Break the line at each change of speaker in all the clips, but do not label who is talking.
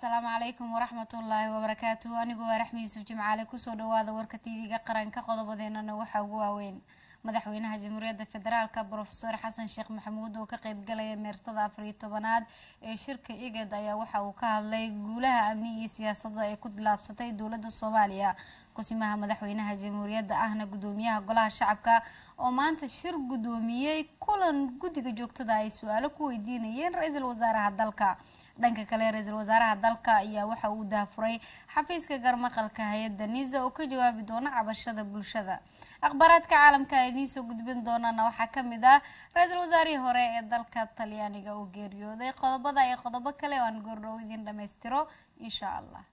asalaamu calaykum waraxmatullaahi wabarakaatu anigoo waa raxmi yuusuf jimcaale kusoo dhawaada warka tv-ga qaranka qodobadeenana waxaa ugu waaweyn madaxweynaha jamhuuriyadda federaalk brofeor xasan sheekh maxamuud oo ka qeybgalaya meertada afariyo tobanaad ee shirka igad ayaa waxa uu ka hadlay guulaha amni iyo siyaasadda ay ku dilaabsatay dowladda soomaaliya kusimaha madaxweynaha jamhuuriyadda ahna gudoomiyaha golaha shacabka oo maanta shir gudoomiyey kulan guddiga joogtada ay su-aalo ku weydiinayeen ra-iisul wasaaraha dalka dhanka kale ra-iisul wasaaraha dalka ayaa waxa uu daafuray xafiiska garmaqalka hay-adda nisa oo ka jawaabi doona cabashada bulshada akhbaaraadka caalamka a idiin soo gudbin doonana waxaa kamid ah ra-iisul wasaarihii hore ee dalka talyaaniga oo geeriyooday qodobada iyo qodobo kale oo aan goordhow idin dhammaystiro insha allah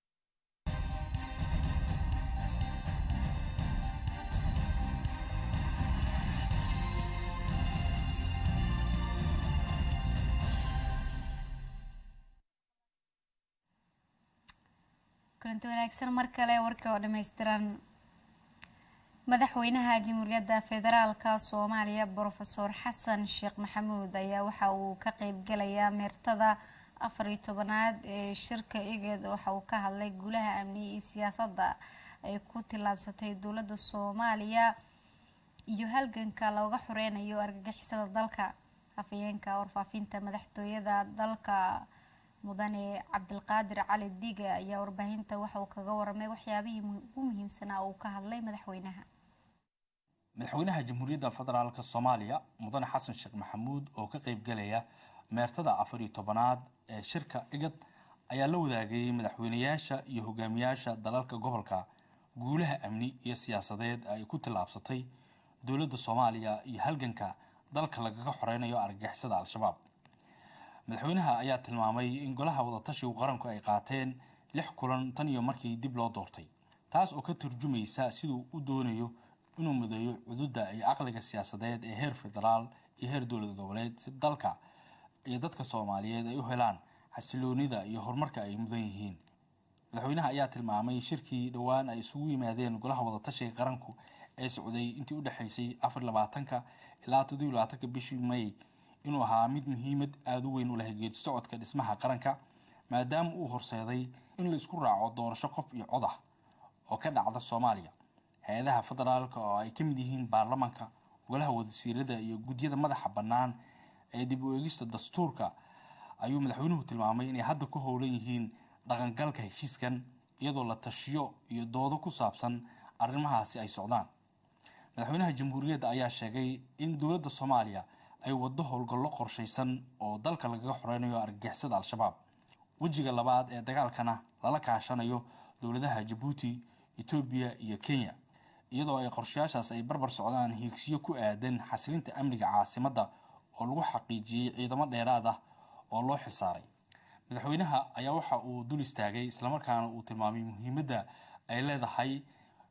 kulanti wanaagsan mar kale warkii oo dhammaystiran madaxweynaha jamhuuriyadda federaalka soomaaliya brofesor xasan sheekh maxamuud ayaa waxa uu ka qeybgalayaa meertada afar iyo tobanaad ee shirka iged waxa uu ka hadlay guulaha amniga iyo siyaasadda ay ku tillaabsatay dowladda soomaaliya iyo halganka looga xoreynayo argagixisada dalka hafayeenka warfaafinta madaxtooyada dalka mudane cabdilqaadir cali diga ayaa warbaahinta waxa uu kaga waramay waxyaabihii ugu muhiimsanaa uu ka hadlay madaxweynaha
madaxweynaha jamhuuriyadda federaalk soomaaliya mudane xasan sheekh maxamuud oo ka qeybgalaya meertada afar iyo tobanaad ee shirka igad ayaa la wadaagayay madaxweynayaasha iyo hogaamiyaasha dalalka gobolka guulaha amni iyo siyaasadeed ay ku tillaabsatay dowladda soomaaliya iyo halganka dalka lagaga xoreynayo argagixisada al-shabaab madaxweynaha ayaa tilmaamay in golaha wadatashigu qaranku ay qaateen lix kulan tan iyo markii dib loo doortay taas oo ka turjumaysa siduu u doonayo inuu mideeyo cududa iyo aqliga siyaasadeed ee heer federaal iyo heer dowlad goboleed si dalka iyo dadka soomaaliyeed ay u helaan xasiloonida iyo horumarka ay mudan yihiin madaxweynaha ayaa tilmaamay shirkii dhowaan ay isugu yimaadeen golaha wadatashiga qaranku ee socday intii u dhexaysay afar labaatanka ilaa toddobiy labaatanka bishii may inuu ahaa mid muhiimad aada u weyn u leh geedi socodka dhismaha qaranka maadaama uu horseeday in la isku raaco doorasho qof iyo cod ah oo ka dhacda soomaaliya hay-adaha federaalka oo ay ka mid yihiin baarlamanka golaha wadasiirada iyo gudyada madaxa bannaan ee dib u eegista dastuurka ayuu madaxweynuhu tilmaamay inay hadda ku howlan yihiin dhaqangalka heshiiskan iyadoo la tashiyo iyo doodo ku saabsan arrimahaasi ay socdaan madaxweynaha jamhuuriyadda ayaa sheegay in dowladda soomaaliya ay waddo howlgallo qorshaysan oo dalka lagaga xoreynayo argagixisada al-shabaab wejiga labaad ee dagaalkana lala kaashanayo dowladaha jabuuti etoobiya iyo kenya iyadoo ay qorshayaashaas ay barbar socdaan hiigsiyo ku aadan xasilinta amniga caasimadda oo lagu xaqiijiyey ciidamo dheeraad ah oo loo xilsaaray madaxweynaha ayaa waxa uu dul istaagay islamarkaana uu tilmaamay muhiimadda ay leedahay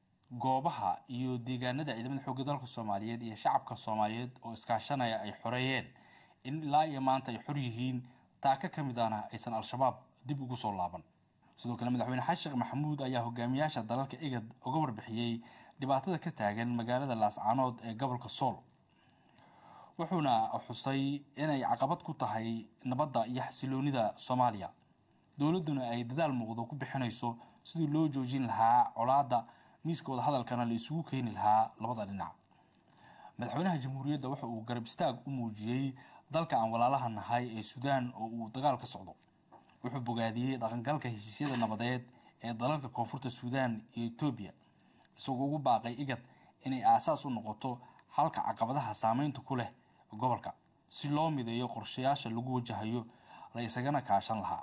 goobaha iyo deegaanada ciidamada xoogga dalka soomaaliyeed iyo shacabka soomaaliyeed oo iskaashanaya ay xoreeyeen in ilaa iyo maanta ay xor yihiin taaka ka mid ahna aysan al-shabaab dib ugu soo laaban sidoo kale madaxweyne xasan sheekh maxamuud ayaa hogaamiyaasha dalalka igad uga warbixiyey dhibaatada ka taagan magaalada laascaanood ee gobolka sool wuxuuna xusay inay caqabad ku tahay nabadda iyo xasiloonida soomaaliya dowladduna ay dadaal muuqdo ku bixinayso sidii loo joojin lahaa colaadda miiska wadahadalkana la isugu keeni lahaa labada dhinac madaxweynaha jamhuuriyadda waxa uu garab istaag u muujiyey dalka aan walaalaha nahay ee suudaan oo uu dagaal ka socdo wuxuu bogaadiyey dhaqangalka heshiisyada nabadeed ee dalalka koonfurta suudaan iyo etoobiya isagoo ugu baaqay igad inay aasaas u noqoto halka caqabadaha saameynta ku leh gobolka si loo mideeyo qorshayaasha lagu wajahayo la isagana kaashan lahaa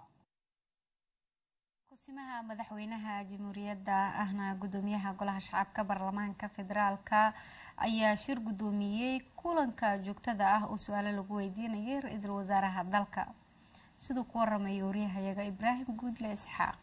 kusimaha madaxweynaha jamhuuriyadda ahna gudoomiyaha golaha shacabka baarlamaanka federaalka ayaa shir gudoomiyey kulanka joogtada ah oo su-aalo lagu weydiinayay ra-iisul wasaaraha dalka siduu ku waramaya waryahayaga ibraahim guudle isxaaq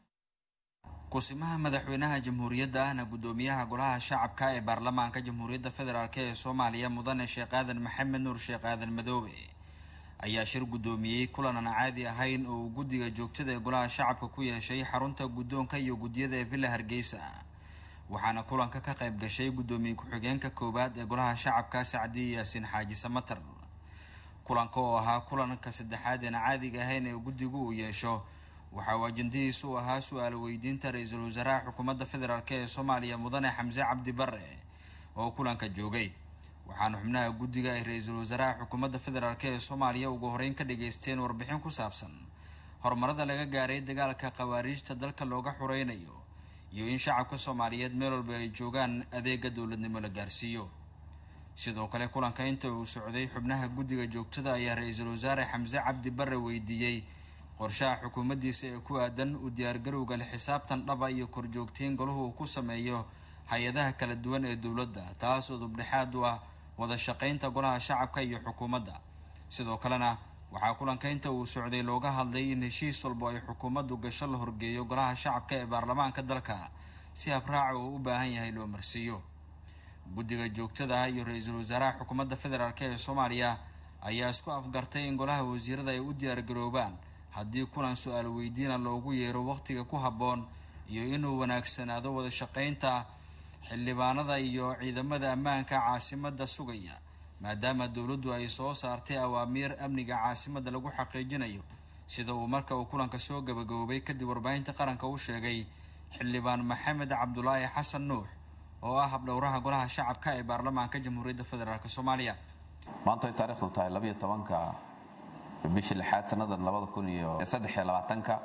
kusimaha madaxweynaha jamhuuriyadda ahna gudoomiyaha golaha shacabka ee baarlamaanka jamhuuriyadda federaalk ee soomaaliya mudane sheekh aadan maxamed nuur sheekh aadan madoobe ayaa shir guddoomiyey kulan aan caadi ahayn oo uu guddiga joogtada ee golaha shacabka ku yeeshay xarunta guddoonka iyo guddiyada ee villa hargeysa waxaana kulanka ka qayb gashay guddoomiye ku-xigeenka koowaad ee golaha shacabka sacdiye yaasiin xaaji samatar kulanka oo ahaa kulanka saddexaad aan caadiga ahayn ee guddigu uu yeesho waxa uu ajandihiisu ahaa su-aal weydiinta ra-iisul wasaaraha xukuumadda federaalk ee soomaaliya mudane xamse cabdi bare oo kulanka joogay waxaana xubnaha guddiga ay ra-iisul wasaaraha xukuumadda federaalk ee soomaaliya ugu horeyn ka dhageysteen warbixin ku saabsan horumarada laga gaaray dagaalka khawaariijta dalka looga xureynayo iyo in shacabka soomaaliyeed meel walba ay joogaan adeega dowladnimo la gaarsiiyo sidoo kale kulanka inta uu socday xubnaha guddiga joogtada ayaa ra-iisul wasaare xamse cabdi bare weydiiyey qorshaha xukuumaddiisa ee ku aadan u diyaargarowga la xisaabtan dhaba iyo korjoogteyn golahu uu ku sameeyo hay-adaha kala duwan ee dowladda taasoo dubdhexaad u ah wada shaqeynta golaha shacabka iyo xukuumadda sidoo kalena waxaa kulanka inta uu socday looga hadlay in heshiis walbo ay xukuumaddu gasho la horgeeyo golaha shacabka ee baarlamaanka dalka si habraaca uu u baahan yahay loo marsiiyo guddiga joogtada ah iyo ra-iisul wasaaraha xukuumadda federaalk ee soomaaliya ayaa isku afgartay in golaha wasiirada ay u diyaargaroobaan haddii kulan su-aal weydiina loogu yeero waqtiga ku habboon iyo inuu wanaagsanaado wada shaqeynta xildhibaanada iyo ciidamada ammaanka caasimadda sugaya maadaama dowladdu ay soo saartay awaamiir amniga caasimadda lagu xaqiijinayo sida uu marka uu kulanka soo gabagaboobay kadib warbaahinta qaranka u sheegay xildhibaan maxamed cabdulaahi xasan nuux oo ah habdhowraha golaha shacabka ee baarlamaanka jamhuuriyadda federaalk soomaaliya
maanta ay taarikhdu tahay labayo tobanka bishii lixaad sannadan labada kun iyo saddex iyo labaatanka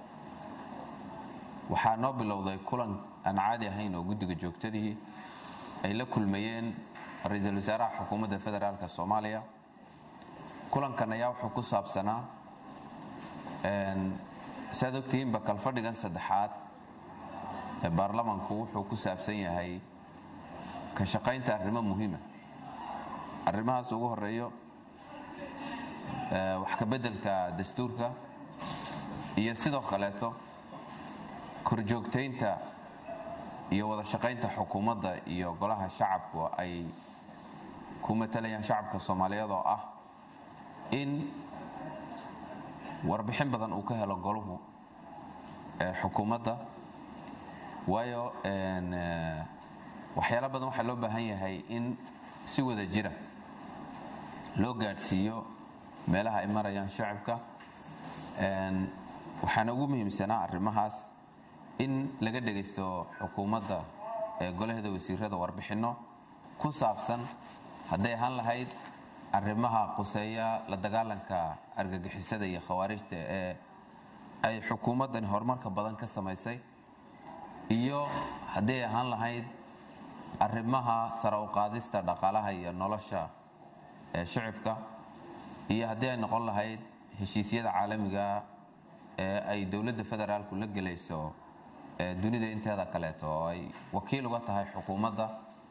waxaa noo bilowday kulan aan caadi ahayn oo guddiga joogtadii ay la kulmayeen ra-iisul wasaaraha xukuumadda federaalk soomaaliya kulankan ayaa wuxuu ku saabsanaa saad ogtihiinba kalfadhigan saddexaad ee baarlamanku wuxuu ku saabsan yahay ka shaqaynta arrimo muhiima arrimahaas ugu horeeyo wax ka beddelka dastuurka iyo sidoo kaleeto korjoogtaynta iyo wada shaqaynta xukuumadda iyo golaha shacabku ay ku matalayaan shacabka soomaaliyeed oo ah in warbixin badan uu ka helo golahu xukuumadda waayo waxyaala badan waxaa loo baahan yahay in si wada jira loo gaadhsiiyo meelaha ay marayaan shacabka waxaana ugu muhiimsanaa arrimahaas in laga dhegaysto xukuumadda ee golaheeda wasiirada warbixinno ku saabsan hadday ahaan lahayd arrimaha quseeya la dagaalanka argagixisada iyo khawaarijta ee ay xukuumaddani horumarka badan ka samaysay iyo hadday ahaan lahayd arrimaha sare u qaadista dhaqaalaha iyo nolosha ee shicibka iyo haddii ay noqon lahayd heshiisyada caalamiga ee ay dowladda federaalku la gelayso dunida inteeda kaleeto oo ay wakiil uga tahay xukuumadda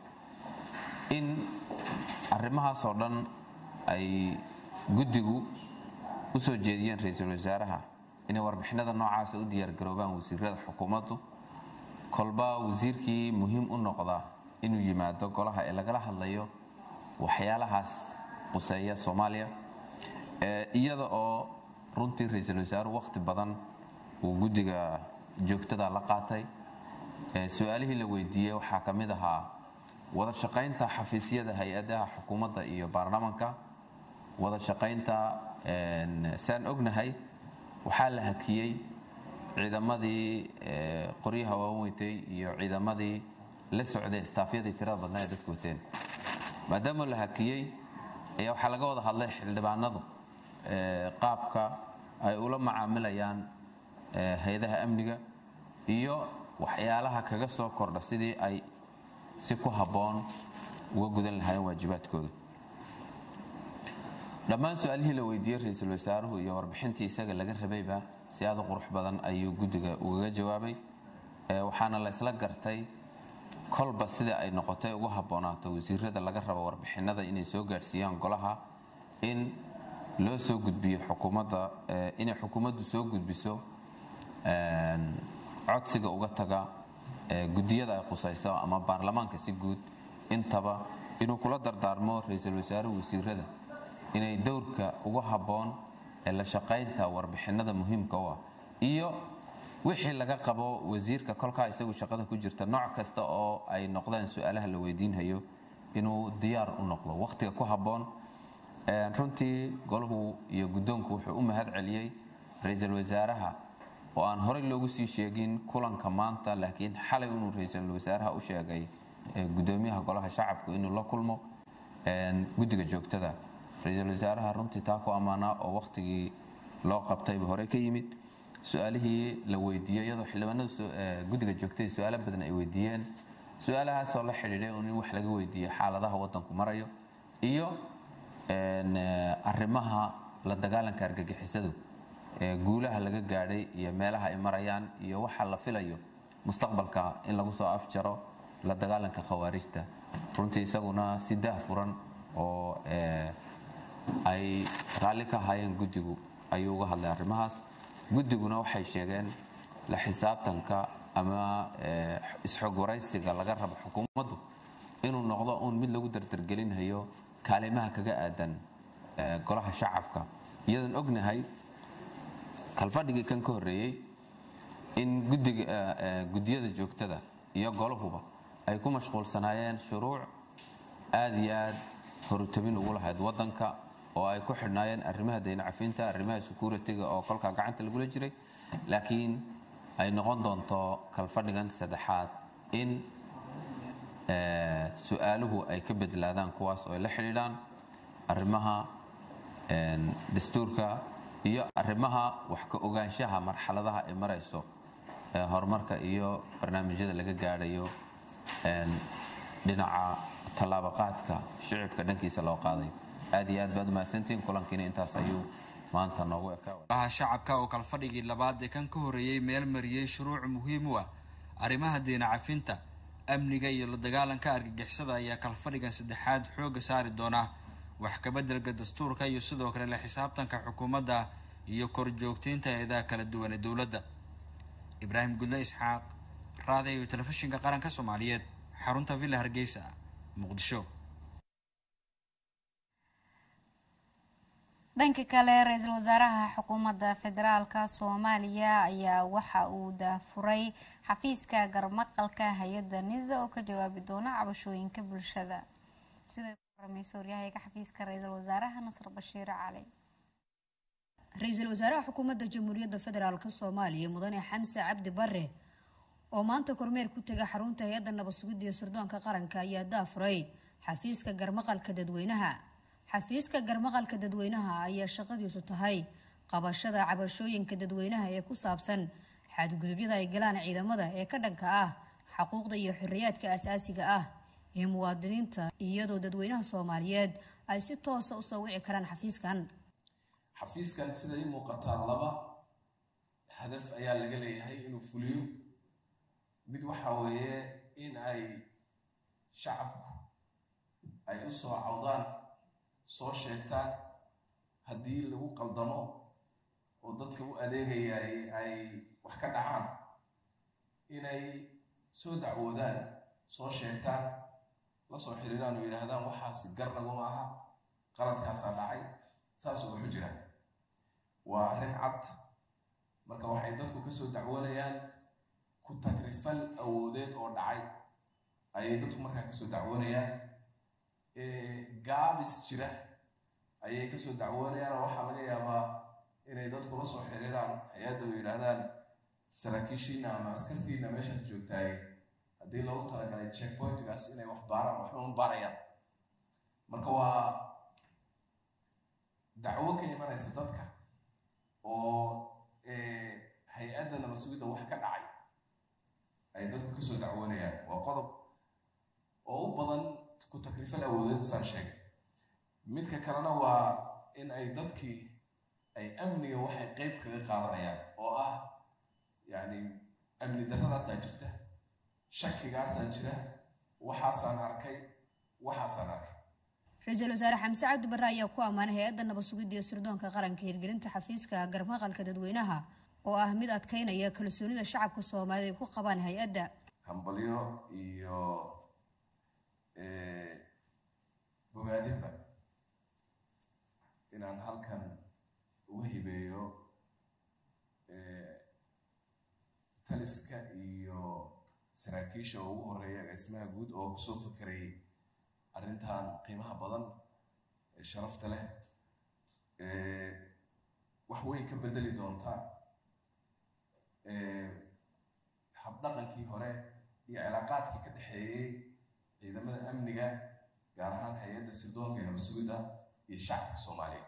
in arrimahaasoo dhan ay guddigu u soo jeediyeen ra-iisul wasaaraha inay warbixinada noocaasa u diyaargaroobaan wasiirada xukuumaddu kolba wasiirkii muhiim u noqda inuu yimaado golaha ee lagala hadlayo waxyaalahaas quseeya soomaaliya iyada oo runtii ra-iisul wasaaruhu wakhti badan uu guddiga joogtada la qaatay su-aalihii la weydiiyey waxaa ka mid ahaa wada shaqaynta xafiisyada hay-adaha xukuumadda iyo baarlamanka wada shaqaynta saan ognahay waxaa la hakiyey ciidamadii qoryaha waaweyntay iyo ciidamadii la socday istaafyadii tirada badnaa ee dadku wateen maadaama la hakiyey ayaa waxaa laga wada hadlay xildhibaanadu qaabka ay ula macaamilayaan hay-adaha amniga iyo waxyaalaha kaga soo kordha sidii ay si ku habboon uga gudan lahaayeen waajibaadkooda dhammaan su-aalihii la weydiiyey ra-iisul wasaaruhu iyo warbixintii isaga laga rabayba si aada u qurux badan ayuu guddiga ugaga jawaabay waxaana la isla gartay kolba sida ay noqotay ugu habboonaato wasiirada laga rabo warbixinada inay soo gaadhsiiyaan golaha in loo soo gudbiyo xukuumadda inay xukuumaddu soo gudbiso codsiga uga taga guddiyada ay qusayso ama baarlamaanka si guud intaba inuu kula dardaarmo ra-iisul wasaaruhu wasiirada inay dowrka ugu habboon ee la shaqaynta warbixinada muhiimka u ah iyo wixii laga qabo wasiirka kolkaa isagu shaqada ku jirta nooc kasta oo ay noqdaan su-aalaha la weydiinhayo inuu diyaar u noqdo wakhtiga ku habboon runtii golahu iyo guddoonku wuxuu u mahad celiyey ra-iisul wasaaraha oo aan horey loogu sii sheegin kulanka maanta laakiin xalay inuu ra-iisul wasaaraha u sheegay gudoomiyaha golaha shacabku inuu la kulmo guddiga joogtada ra-iisul wasaaraha runtii taa ku ammaanaa oo wakhtigii loo qabtayba hore ka yimid su-aalihii la weydiiyey iyadoo xildhibaanada guddiga joogtada su-aalo badan ay weydiiyeen su-aalahaasoo la xidhiidhay in wax laga weydiiyo xaaladaha wadanku marayo iyo arrimaha la dagaalanka argagixisadu guulaha laga gaadhay iyo meelaha ay marayaan iyo waxa la filayo mustaqbalka in lagu soo afjaro la dagaalanka khawaarijta runtii isaguna si daah furan oo ay raalli ka ahaayeen guddigu ayuu uga hadlay arrimahaas guddiguna waxay sheegeen la xisaabtanka ama isxog waraysiga laga rabo xukuumaddu inuu noqdo uun mid lagu dardargelinhayo kaalimaha kaga aadan golaha shacabka iyadoon ognahay kalfadhigii kan ka horreeyey in guddiyada joogtada iyo golahuba ay ku mashquulsanaayeen shuruuc aada iyo aad horutabin ugu lahayd wadanka oo ay ku xidhnaayeen arrimaha daynacafinta arrimaha security-ga oo kolkaa gacanta lagula jiray laakiin ay noqon doonto kalfadhigan saddexaad in su-aaluhu ay ka bedlaadaan kuwaas oo ay la xidhiidhaan arrimaha dastuurka iyo arrimaha wax ka ogaanshaha marxaladaha ay marayso horumarka iyo barnaamijyada laga gaadhayo dhinaca tallaabaqaadka shicibka dhankiisa loo qaaday aad iyo aad baad umahadsantihiin kulankiina intaas ayuu maanta noogu ekaa
golaha shacabka oo kalfadhigii labaad ee kan ka horreeyey meel mariyey shuruuc muhiim u ah arrimaha diina cafinta amniga iyo la dagaalanka argagixisada ayaa kalfadhigan saddexaad xoogga saari doona wax kabeddelka dastuurka iyo sidoo kale la xisaabtanka xukuumadda iyo korjoogteynta eedaha kala duwan ee dowladda ibraahim gudle isxaaq raadiyo iyo telefishinka qaranka soomaaliyeed xarunta villa hargeysa muqdisho
dhanka kale ra-iisul wasaaraha xukuumadda federaalka soomaaliya ayaa waxa uu daafuray xafiiska garmaqalka hay-adda nisa oo ka jawaabi doona cabashooyinka bulshada sida warrameysa waryahayga xafiiska ra-iisul wasaaraha nasr bashiir cali
ra-iisul wasaaraha xukuumadda jamhuuriyadda federaalk soomaaliya mudane xamse cabdi bare oo maanta kormeer ku tega xarunta hay-adda nabad sugidda iyo sirdoonka qaranka ayaa daafuray xafiiska garmaqalka dadweynaha xafiiska garmaqalka dadweynaha ayaa shaqadiisu tahay qabashada cabashooyinka dadweynaha ee ku saabsan xadgudubyada ay galaan ciidamada ee ka dhanka ah xaquuqda iyo xorriyaadka asaasiga ah ee muwaadiniinta iyadoo dadweynaha soomaaliyeed ay si toosa usoo wici karaan xafiiskan
xafiiskan sida ii muuqataa laba hadaf ayaa laga leeyahay inuu fuliyo mid waxa weeye in ay shacabku ay u soo cawdaan soo sheegtaan haddii lagu qaldamo oo dadka u adeegayay ay wax ka dhacaan inay soo dacwoodaan soo sheegtaan la soo xiriiraan oo yidhaahdaan waxaasi gar naguma aha qaladkaasaa dhacay saasuu wuxu jiraan waa arrin cad marka waxay dadku ka soo dacwoonayaan ku tagrifal awoodeed oo dhacay ayay dadku markaa kasoo dacwoonayaan gaabis jira ayay kasoo dacwoonayaan oo waxaa laga yaabaa inay dadku la soo xiriiraan hay-adda oo yidhaahdaan saraakiishiina ama askartiina meeshaas joogtaay haddii loogu talagalay checkpointgaas inay wax baaraan waxba ma baarayaan marka waa dacwo ka imanaysa dadka oo hay-adda nabad sugidda wax ka dhacay ay dadku kasoo dacwoonayaan waa qodob oo u badan ku takrifal awoodeed saan sheegay midka kalena waa in ay dadkii ay amniga waxay qeyb kaga qaadanayaan oo ah yacni amni darradaasaa jirta shakigaasaa jira waxaasaan arkay waxaasaan arkay
ra-iisul wasaare xamse cabdi barre ayaa ku ammaanay hay-adda nabad sugidda iyo sirdoonka qaranka hirgelinta xafiiska garmaqalka dadweynaha oo ah mid adkeynaya kalsoonida shacabka soomaaliya ay ku qabaan hay-adda
hambalyo iyo bogaadinba inaan halkan uga hibeeyo taliska iyo saraakiisha ugu horeeya agaasimaha guud oo kusoo fakerayay arrintan qiimaha badan ee sharafta leh wax weyn ka bedeli doonta habdhaqankii hore iyo cilaaqaadkii ka dhexeeyey ciidamada amniga gaar ahaan hay-adda sirdoonka ee nabasugidda iyo shacabka soomaaliya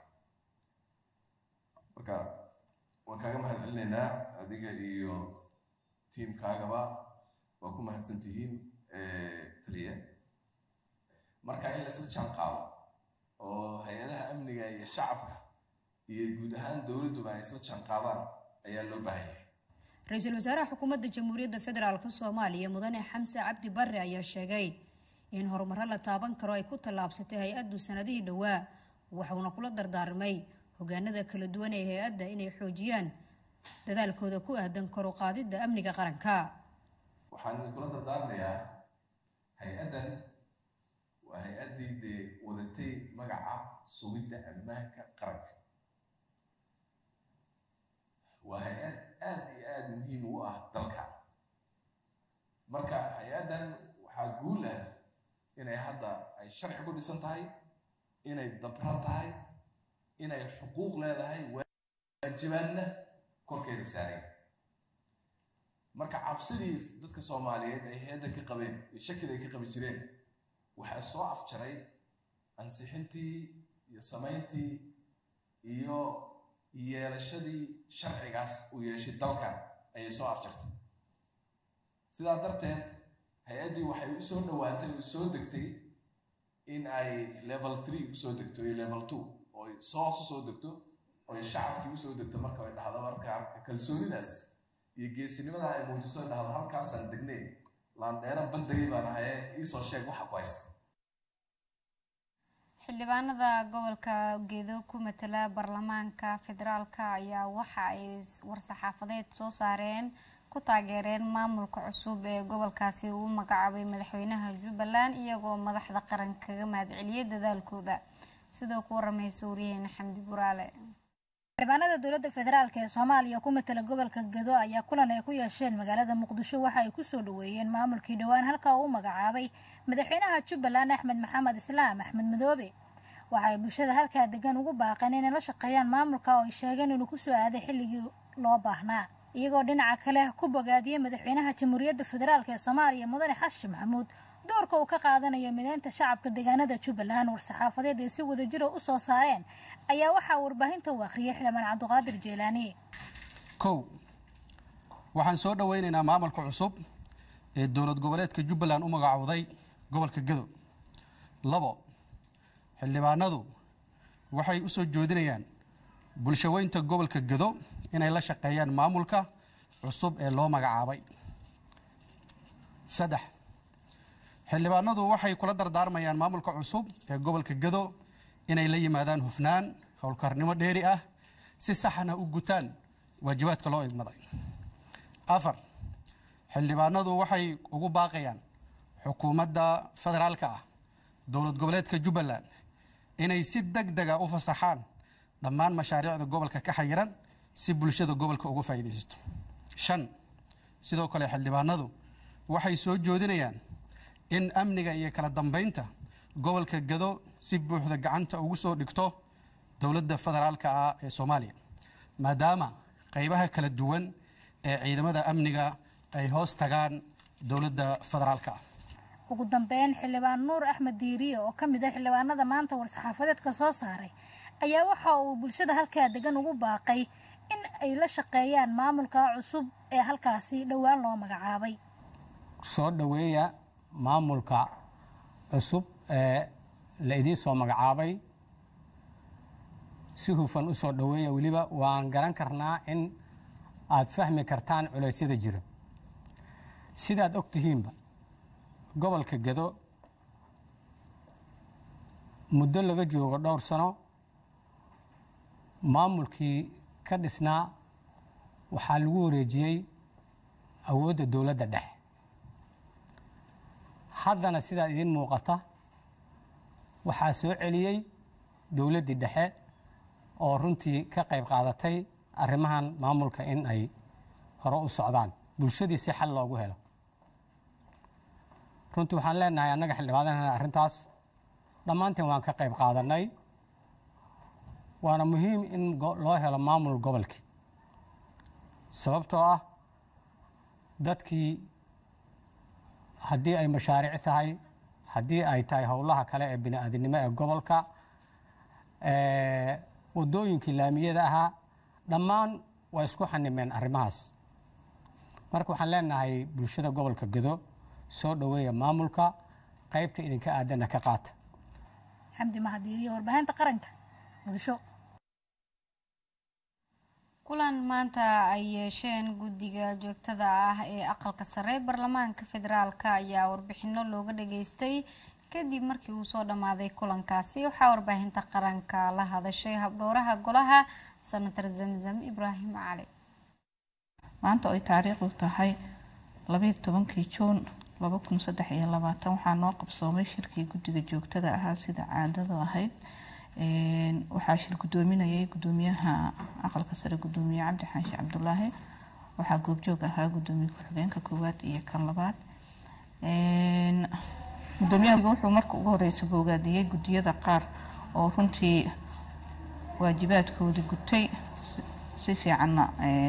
marka waan kaaga mahad celinaynaa adiga iyo tiimkaagaba waa ku mahadsan tihiin taliya marka in laisla jaan qaado oo hay-adaha amniga iyo shacabka iyo guud ahaan dowladduba ay isla jaan qaadaan ayaa loo baahan yahay
ra-iisul wasaaraha xukuumadda jamhuuriyadda federaalk soomaaliya mudane xamse cabdi barre ayaa sheegay in horumaro la taaban karo ay ku tallaabsatay hay-addu sanadihii dhowaa waxuuna kula dardaarmay hogaanada kala duwan ee hay-adda inay xoojiyaan dadaalkooda ku aadan koru qaadidda amniga qaranka
waxaan idinkula dardaarmayaa hay-addan waa hay-addii dee wadatay magaca sugidda ammaanka qaranka waa hay-ad aada iyo aada muhiim u ah dalka marka hay-addan waxaa guul ah inay hadda ay sharci ku dhisan tahay inay dabra tahay inay xuquuq leedahay waajibaadna korkeeda saaray marka cabsidii dadka soomaaliyeed ay hay-adda ka qabeen iyo shakida ay ka qabi jireen waxaa soo afjaray ansixintii iyo samayntii iyo yeelashadii sharcigaas uu yeeshay dalkan ayay soo afjartay sidaa darteed hay-addii waxay u soo dhowaatay oo soo degtay in ay level three usoo degto iyo level two oo ay soos usoo degto oo ay shacabkii usoo degto marka ay dhahdo marka kalsoonidaas iyo geesinimada ay muujiso ay dhahdo halkaasaan degnay laandheera bandagay baan ahaye iisoo sheeg waxa ku haysta
xildhibaanada gobolka gedo ku matala baarlamaanka federaalka ayaa waxa ay war-saxaafadeed soo saareen ku taageereen maamulka cusub ee gobolkaasi uu magacaabay madaxweynaha jubbaland iyagoo madaxda qaran kaga mahadceliyay dadaalkooda sidoo ku waramaysa waryaheena xamdi buraale
xildhibaanada dowladda federaalk ee soomaaliya ku matala gobolka gedo ayaa kulan ay ku yeesheen magaalada muqdisho waxa ay kusoo dhaweeyeen maamulkii dhowaan halka uu magacaabay madaxweynaha jubbaland axmed maxamed islaam axmed madoobe waxa ay bulshada halkaa degan ugu baaqeen inay la shaqeeyaan maamulka oo ay sheegeen inuu kusoo aaday xilligii loo baahnaa iyagoo dhinaca kale ku bogaadiyey madaxweynaha jamhuuriyadda federaalk ee soomaaliya mudane xasan maxamuud doorka uu ka qaadanayo mideynta shacabka deegaanada jubbaland war-saxaafadeed ay si wadajira u soo saareen ayaa waxaa warbaahinta u akhriyay xildhibaan cabdiqaadir jeelaani
kow waxaan soo dhoweynaynaa maamulka cusub ee dowlad goboleedka jubbaland u magacowday gobolka gedo labo xildhibaanadu waxay u soo joodinayaan bulshaweynta gobolka gedo inay la shaqeeyaan maamulka cusub ee loo magacaabay saddex xildhibaanadu waxay kula dardaarmayaan maamulka cusub ee gobolka gedo inay la yimaadaan hufnaan howlkarnimo dheeri ah si saxna u gutaan waajibaadka loo idmaday afar xildhibaanadu waxay ugu baaqayaan xukuumadda federaalka ah dowlad goboleedka jubbaland inay si deg dega u fasaxaan dhammaan mashaariicda gobolka ka xayiran si bulshada gobolka uga faa'iidaysato shan sidoo kale xildhibaanadu waxay soo joodinayaan in amniga iyo kala dambeynta gobolka gado si buuxda gacanta ugu soo dhigto dowladda federaalka ah ee soomaaliya maadaama qaybaha kala duwan ee ciidamada amniga ay hoos tagaan dowladda federaalka ah
ugu dambeyn xildhibaan nuur axmed diiriye oo ka mid ah xildhibaanada maanta war-saxaafadeedka soo saaray ayaa waxa uu bulshada halkaa degan ugu baaqay in ay la shaqeeyaan maamulka cusub ee halkaasi dhowaan loo magacaabay
soo dhoweeya maamulka cusub ee la idiin soo magacaabay si hufan u soo dhoweeya weliba waan garan karnaa in aad fahmi kartaan culeysyada jira sidaad og tihiinba gobolka gedo muddo laga joogo dhowr sano maamulkii ka dhisnaa waxaa lagu wareejiyey awoodda dowladda dhexe haddana sidaa idiin muuqata waxaa soo celiyey dowladdii dhexe oo runtii ka qayb qaadatay arrimahan maamulka in ay hore u socdaan bulshadii si xal loogu helo runtii waxaan leenahay annaga xildhibaanana arrintaas dhammaanteen waan ka qayb qaadanay waana muhiim in loo helo maamul gobolkii sababtoo ah dadkii haddii ay mashaariic tahay haddii ay tahay howlaha kale ee bini-aadinimo ee gobolka wadooyinkii laamiyada ahaa dhammaan waa isku xanimeen arrimahaas marka waxaan leenahay bulshada gobolka gedo soo dhoweeya maamulka qaybta idinka aadana ka qaata
xamdi mahadiiriye warbaahinta qaranka muqdisho
kulan maanta ay yeesheen guddiga joogtada ah ee aqalka sare baarlamaanka federaalk ayaa warbixino looga dhageystay kadib markii uu soo dhammaaday kulankaasi waxaa warbaahinta qaranka la hadashay habdhowraha golaha senator zamzam ibraahim cali
maanta oo ay taariikhdu tahay labayo tobankii juun laba kun saddex iyo labaatan waxaa noo qabsoomay shirkii guddiga joogtada ahaa sida caadadu ahayd waxaa shir guddoominayay guddoomiyaha aqalka sare guddoomiye cabdi xaashi cabdulaahi waxaa goobjoog ahaa guddoomiye ku-xigeenka koowaad iyo kan labaad guddoomiyaha wuxuu marka ugu horeysa boogaadiyey guddiyada qaar oo runtii waajibaadkoodii gutay si fiicanna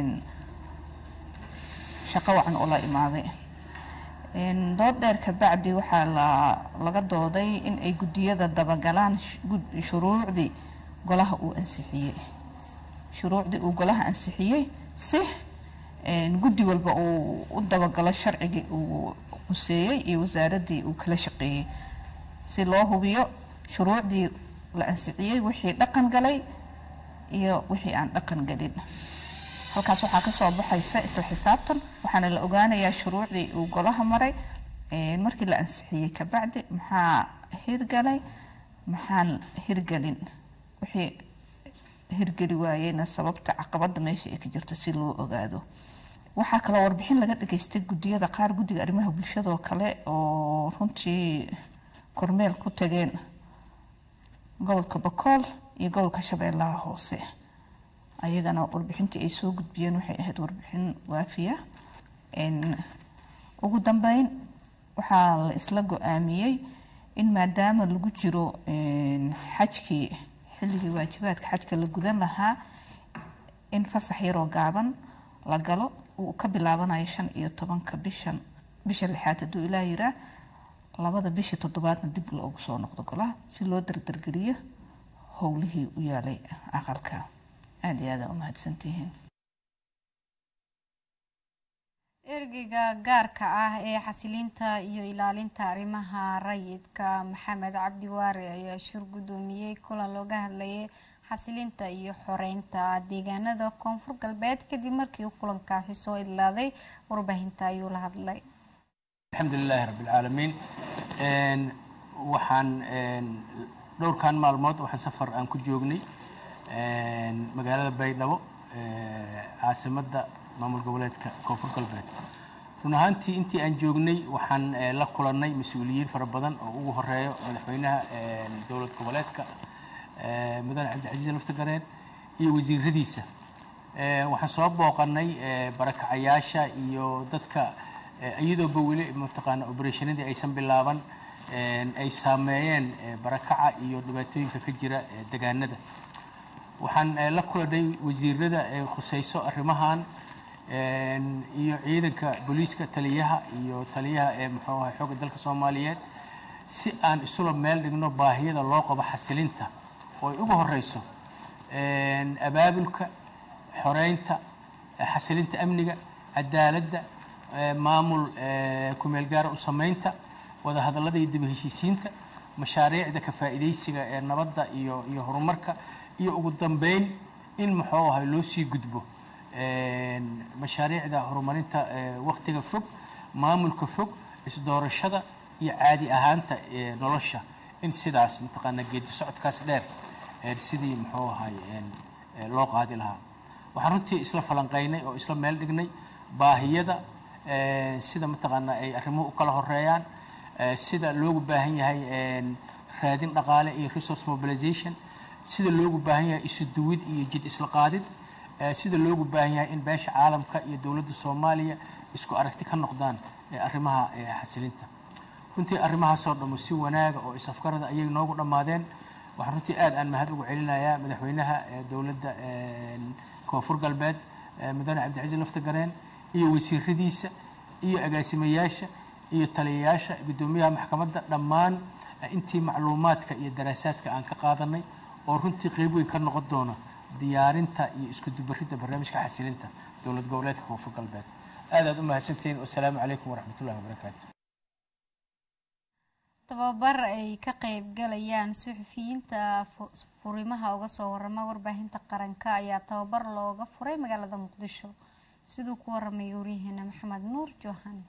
shaqo wacan ula imaaday dood dheer kabacdi waxaa laga dooday in ay guddiyada dabagalaan shuruucdii golaha uu ansixiyey shuruucdii uu golaha ansixiyey si guddi walba uu u dabagalo sharcigii uu quseeyey iyo wasaaradii uu kala shaqeeyey si loo hubiyo shuruucdii la ansixiyey wixii dhaqan galay iyo wixii aan dhaqan galin halkaas waxaa kasoo baxaysa isla xisaabtan waxaana la ogaanayaa shuruucdii uu golaha maray markii la ansixiyey kabacdi maxaa hirgalay maxaan hirgelin wixii hirgeli waayeyna sababta caqabada meesha ay ka jirto si loo ogaado waxaa kaloo warbixin laga dhageystay guddiyada qaar guddiga arrimaha bulshadoo kale oo runtii kormeel ku tageen gobolka bakool iyo gobolka shabeellaha hoose ayagana warbixintii ay soo gudbiyeen waxay ahayd warbixin waafiya ugu dambeyn waxaa la isla go-aamiyey in maadaama lagu jiro xajkii xilligii waajibaadka xajka la gudan lahaa in fasax yaroo gaaban la galo uu ka bilaabanayo shan iyo tobanka bishan bisha lixaad hadduu ilaa yiraa labada bishii toddobaadna dib loogu soo noqdo golaha si loo dardargeliyo howlihii u yaalay aqalka aada iyo aada umahadsantihiin
ergeyga gaarka ah ee xasilinta iyo ilaalinta arrimaha rayidka maxamed cabdi waare ayaa shir guddoomiyey kulan looga hadlayay xasilinta iyo xoreynta deegaanada koonfur galbeed kadib markii uu kulankaasi soo idlaaday warbaahinta ayuu la hadlay
alxamdu lilaahi rabbilcaalamiin waxaan dhowrkan maalmood waxaan safar aan ku joognay magaalada baydhabo caasimadda maamul goboleedka koonfur galbeed run ahaantii intii aan joognay waxaan la kulannay mas-uuliyiin fara badan oo ugu horeeyo madaxweynaha dowlad goboleedka mudane cabdicasiis laftagareen iyo wasiiradiisa waxaan soo booqanay barakacayaasha iyo dadka iyadooba weli mataqaana obereshanadii aysan bilaaban ay saameeyeen barakaca iyo dhibaatooyinka ka jira degaanada waxaan la kulanay wasiirada ee khuseyso arrimahan iyo ciidanka booliiska taliyaha iyo taliyaha ee muxuu ahay xoogga dalka soomaaliyeed si aan isula meel dhigno baahiyada loo qabo xasilinta oo ay ugu horeyso abaabulka xoreynta xasilinta amniga cadaaladda maamul kumeel gaara u sameynta wadahadallada iyo dib heshiisiinta mashaariicda ka faa'iidaysiga ee nabadda iyo iyo horumarka iyo ugu dambeyn in muxuu ahay loo sii gudbo mashaariicda horumarinta waktiga fog maamulka fog isdoorashada iyo caadi ahaanta nolosha in sidaas mataqaana geedi socodkaas dheer sidii muxuu ahay loo qaadi lahaa waxaan runtii isla falanqaynay oo isla meel dhignay baahiyada sida mataqaana ay arrimuhu u kala horeeyaan sida loogu baahan yahay raadin dhaqaale iyo resource mobilization sida loogu baahan yahay isu duwid iyo jid isla qaadid sida loogu baahan yahay in beesha caalamka iyo dowladda soomaaliya isku aragti ka noqdaan arrimaha xasilinta runtii arrimahaasoo dhammo si wanaaga oo isafgarada ayay noogu dhammaadeen waxaan runtii aad aan mahad ugu celinayaa madaxweynaha dowladda koonfur galbeed mudane cabdicasiis laftagareen iyo wasiiradiisa iyo agaasimayaasha iyo taliyayaasha guddoomiyaha maxkamadda dhammaan intii macluumaadka iyo daraasaadka aan ka qaadanay oo runtii qeyb weyn ka noqon doona diyaarinta iyo isku dubaridda barnaamijka xasilinta dowlad goboleedka koonfur galbeed aad aad u mahadsantihiin wasalaamu calaykum waraxmatullahi wabarakaatu
tababar ay ka qeyb galayaan suxufiyiinta furimaha uga soo warama warbaahinta qaranka ayaa tababar looga furay magaalada muqdisho siduu ku waramay waryaheena maxamed nuur johanes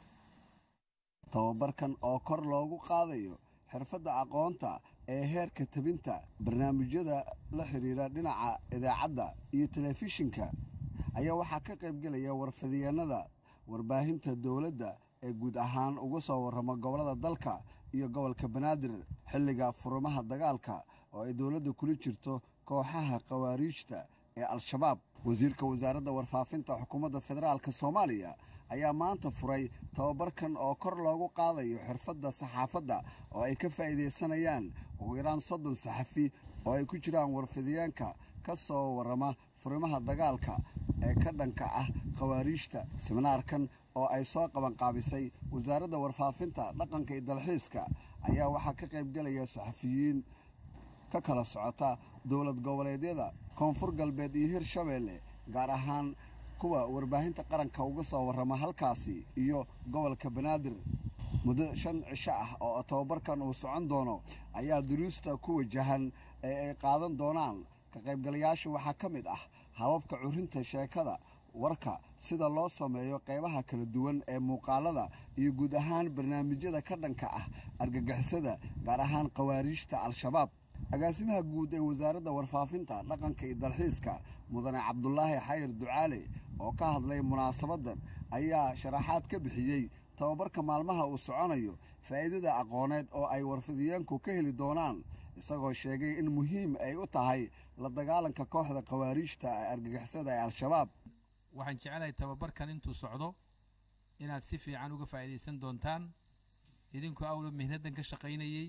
tababarkan oo kor loogu qaadayo xirfadda aqoonta ee heerka tabinta barnaamijyada la xiriira dhinaca idaacadda iyo telefishinka ayaa waxaa ka qaybgelaya warfidyaennada warbaahinta dowladda ee guud ahaan uga soo warrama gobollada dalka iyo gobolka banaadir xilliga furimaha dagaalka oo ay dowladda kula jirto kooxaha khawaariijta ee al-shabaab wasiirka wasaaradda warfaafinta xukuumadda federaalk soomaaliya ayaa maanta furay tababarkan oo kor loogu qaadayo xirfadda saxaafadda oo ay ka faa'iidaysanayaan ugu yaraan soddon saxafi oo ay ku jiraan warfidyaanka ka soo warrama furimaha dagaalka ee ka dhanka ah khawaariijta siminaarkan oo ay soo qabanqaabisay wasaaradda warfaafinta dhaqanka iyo dalxiiska ayaa waxaa ka qaybgelaya saxafiyiin ka kala socota dowlad goboleedyada koonfur galbeed iyo hirshabeelle gaar ahaan kuwa warbaahinta qaranka uga soo warrama halkaasi iyo gobolka banaadir muddo shan cisho ah oo tababarkan uu socon doono ayaa duruusta ku wajahan ee ay qaadan doonaan ka qaybgalayaasha waxaa ka mid ah hababka curinta sheekada warka sida loo sameeyo qaybaha kala duwan ee muuqaalada iyo guud ahaan barnaamijyada ka dhanka ah argagixisada gaar ahaan khawaariijta al-shabaab agaasimaha guud ee wasaaradda warfaafinta dhaqanka iyo dalxiiska mudane cabdulaahi xayir ducaale oo ka hadlay munaasabaddan ayaa sharaxaad ka bixiyey tababarka maalmaha uu soconayo faa'iidada aqooneed oo ay warfidyaanku ka heli doonaan isagoo sheegay in muhiim ay u tahay la dagaalanka kooxda khawaariijta ee argagixisada ee al-shabaab
waxaan jecelahay tababarkan intuu socdo inaad si fiican uga faa'iidaysan doontaan idinkoo awla mihnaddan ka shaqaynayey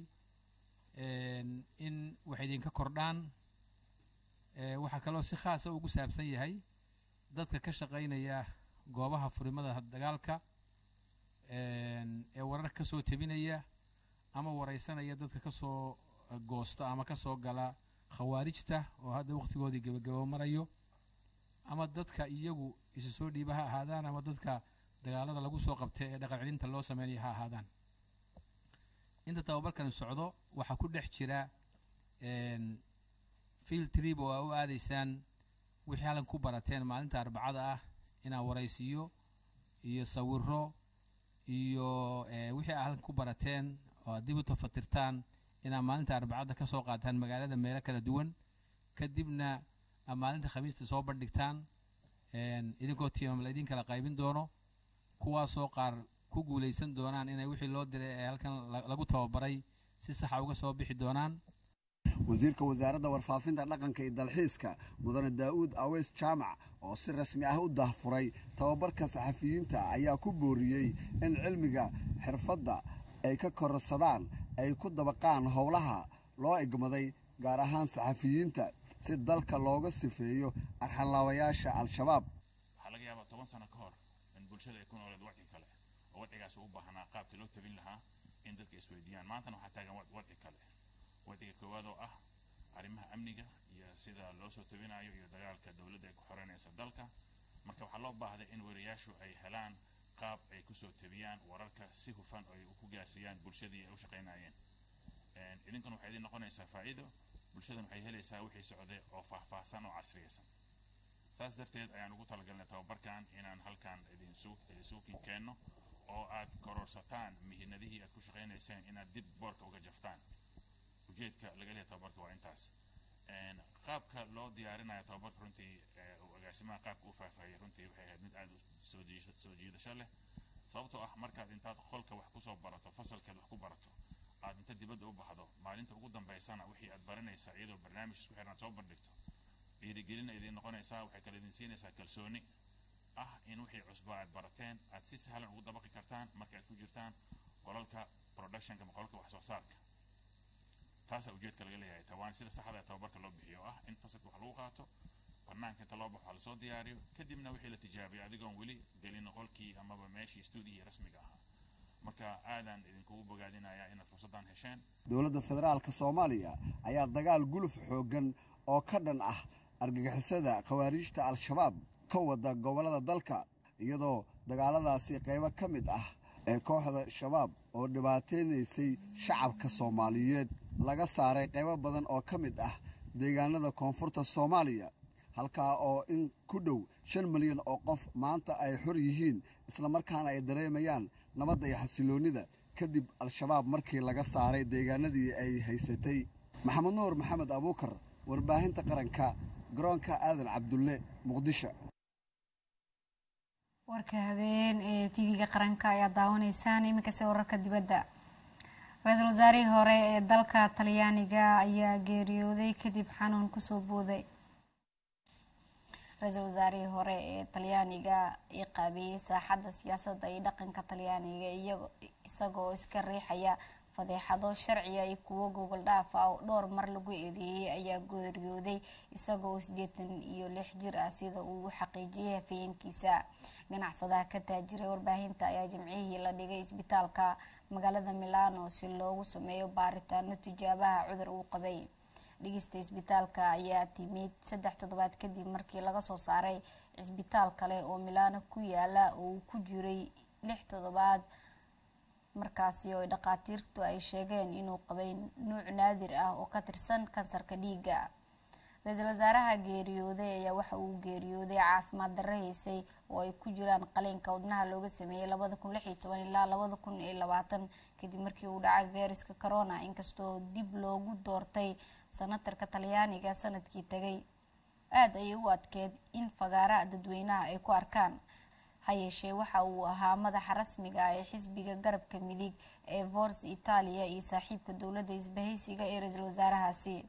in wax idinka kordhaan waxaa kaloo si khaasa ugu saabsan yahay dadka ka shaqaynaya goobaha furimada dagaalka ee warar ka soo tebinaya ama waraysanaya dadka ka soo goosta ama ka soo gala khawaarijta oo hadda wakhtigoodii gebagabo marayo ama dadka iyagu isu soo dhiiba ha ahaadaan ama dadka dagaalada lagu soo qabtay ee dhaqan celinta loo sameynaya ha ahaadaan inta tababarkan socdo waxaa ku dhex jira field trip oo aa u aadaysaan wixii halkan ku barateen maalinta arbacada ah inaa waraysiyo iyo sawiro iyo wixii aa halkan ku barateen oo aad dib u tafatirtaan inaa maalinta arbacada ka soo qaataan magaalada meelo kala duwan kadibna aa maalinta khamiista soo bandhigtaan idinkoo tiimam la idin kala qaybin doono kuwaasoo qaar ku guulaysan doonaan inay wixii loo diray ee halkan lagu tababaray si saxa uga soo bixi doonaan
wasiirka wasaaradda warfaafinta dhaqanka iyo dalxiiska mudane daa'uud aweys jaamac oo si rasmi ah u dahfuray tababarka saxafiyiinta ayaa ku booriyey in cilmiga xirfadda ay ka kororsadaan ay ku dabaqaan howlaha loo egmaday gaar ahaan saxafiyiinta si dalka looga sifeeyo arxanlaabayaasha al-shabaab
waxaa laga yaabaa toban sano ka hor in bulshada ay ku nooleed wadci kale oo wadcigaas u baahnaa qaabkii loo tabin lahaa in dadka isweydiiyaan maantana waxaa taagan wadci kale wadciga koowaad oo ah arrimaha amniga iyo sida loo soo tabinayo iyo dagaalka dowladda ay ku xoreynaysa dalka marka waxaa loo baahday in weriyaashu ay helaan qaab ay kusoo tabiyaan wararka si hufan oo ay ku gaarsiiyaan bulshadii ay u shaqaynayeen idinkan waxay idin noqonaysaa faa'iido bulshadan waxay helaysaa wixii socday oo faahfaahsan oo casriyaysan saas darteed ayaan ugu talagalnay tababarkan inaan halkan idinsuukin keenno oo aad kororsataan mihinadihii aad ku shaqaynayseen inaad dib boorka uga jaftaan ujeedka laga leeyahay tababarka waa intaas qaabka loo diyaarinayo tababarka runtii uu agaasimaha qaabka u faahfaahiyay runtii waxay ahayd mid aad soo jiidasho leh sababtoo ah markaad intaad qolka wax kusoo barato fasalkeed wax ku barato aad inta dibadda u baxdo maalinta ugu dambaysana wixii aad baranaysaa iyadoo barnaamij isku xiran aad soo bandhigto dhiirigelina idin noqonaysaa waxay kale idin siinaysaa kalsooni ah in wixii cusba aad barateen aad si sahlan ugu dabaqi kartaan marka aad ku jirtaan qolalka productionka ama qolalka wax soo saarka taasaa ujeedka laga leeyahay tawaan sida saxda ee tababarka loo bixiyo oo ah in fasalka wax lagu qaato banaanka inta loo baxo lasoo diyaariyo kadibna wixii la tijaabiyo adigoon weli gelin qolkii amaba meeshii stuudiyihii rasmiga ahaa marka aadaan idinkugu bogaadinayaa inaad fursaddan hesheen
dowladda federaalka soomaaliya ayaa dagaal guluf xooggan oo ka dhan ah argagixisada khawaariijta al-shabaab ka wada gobollada dalka iyadoo dagaaladaasi qaybo ka mid ah ee kooxda shabaab oo dhibaataynaysay shacabka soomaaliyeed laga saaray qaybo badan oo ka mid ah deegaanada koonfurta soomaaliya halkaa oo in ku dhow shan milyan oo qof maanta ay xor yihiin islamarkaana ay dareemayaan nabadda iyo xasiloonnida kadib al-shabaab markii laga saaray deegaanadii ay haysatay maxamed nuur maxamed abuukar warbaahinta qaranka garoonka aadan cabdulle muqdisho
warka habeen ee tv-ga qaranka ayaa daawanaysaan iminkase wararka dibadda ra-iisul wasaarihii hore ee dalka talyaaniga ayaa geeriyooday kadib xanuun kusoo booday ra-iisul wasaarihii hore ee talyaaniga ee qaabeeyey saaxadda siyaasadda iyo dhaqanka talyaaniga isagoo iska riixaya fadeexado sharciga iyo kuwo gogol dhaaf ah oo dhowr mar lagu eedeeyey ayaa geeriyooday isagoo siddeetan iyo lix jir ah sida uu xaqiijiyay hafayeenkiisa ganacsadaha ka taajiray warbaahinta ayaa jimcihii la dhigay isbitaalka magaalada milano si loogu sameeyo baaritaano tijaabaha cudur uu qabay dhigista isbitaalka ayaa timid saddex toddobaad kadib markii laga soo saaray cisbitaal kale oo milano ku yaala oo uu ku jiray lix toddobaad markaasi oo dhakhaatiirtu ay sheegeen inuu qabay nuuc naadir ah oo ka tirsan kansarka dhiigga ra-iisul wasaaraha geeriyooday ayaa waxa uu geeriyooday caafimaad darro haysay oo ay ku jiraan qaliinka wadnaha looga sameeyey labada kun lix iyo toban ilaa labada kun iyo labaatan kadib markii uu dhacay feyruska corona inkastoo dib loogu doortay sanatarka talyaaniga sanadkii tagay aada ayay u adkeed in fagaara dadweynaha ay ku arkaan ha yeeshee waxa uu ahaa madaxa rasmiga ah ee xisbiga garabka midig ee force italia iyo saaxiibka dowladda isbahaysiga ee ra-iisul wasaarahaasi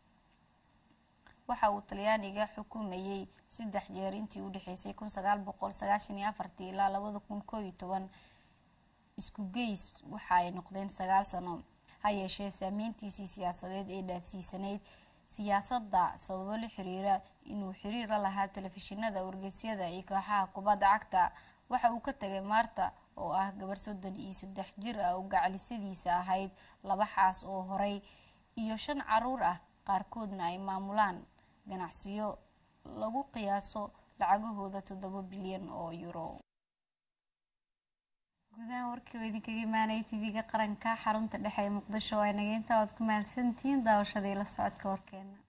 waxa uu talyaaniga xukumayey saddex jeer intii u dhexeysay kun sagaal boqol sagaashan iyo afartii ilaa labada kun koo iyo toban isku geys waxa ay noqdeen sagaal sano ha yeeshee saameyntiisii siyaasadeed ee dhaafsiisanayd siyaasadda sababo la xiriira inuu xiriir la lahaa telefishinada wargeysyada iyo kooxaha kubadda cagta waxa uu ka tagay maarta oo ah gabar soddon iyo saddex jir ah oo gacalisadiisa ahayd laba xaas oo horay iyo shan caruur ah qaarkoodna ay maamulaan ganacsiyo lagu qiyaaso lacagahooda toddoba bilyan oo euro gudaha warkii oo idinkaga imaanaya tv-ga qaranka xarunta dhexe ee muqdisho waa nageynta oad ku mahadsantihiin daawashadii la socodka warkeena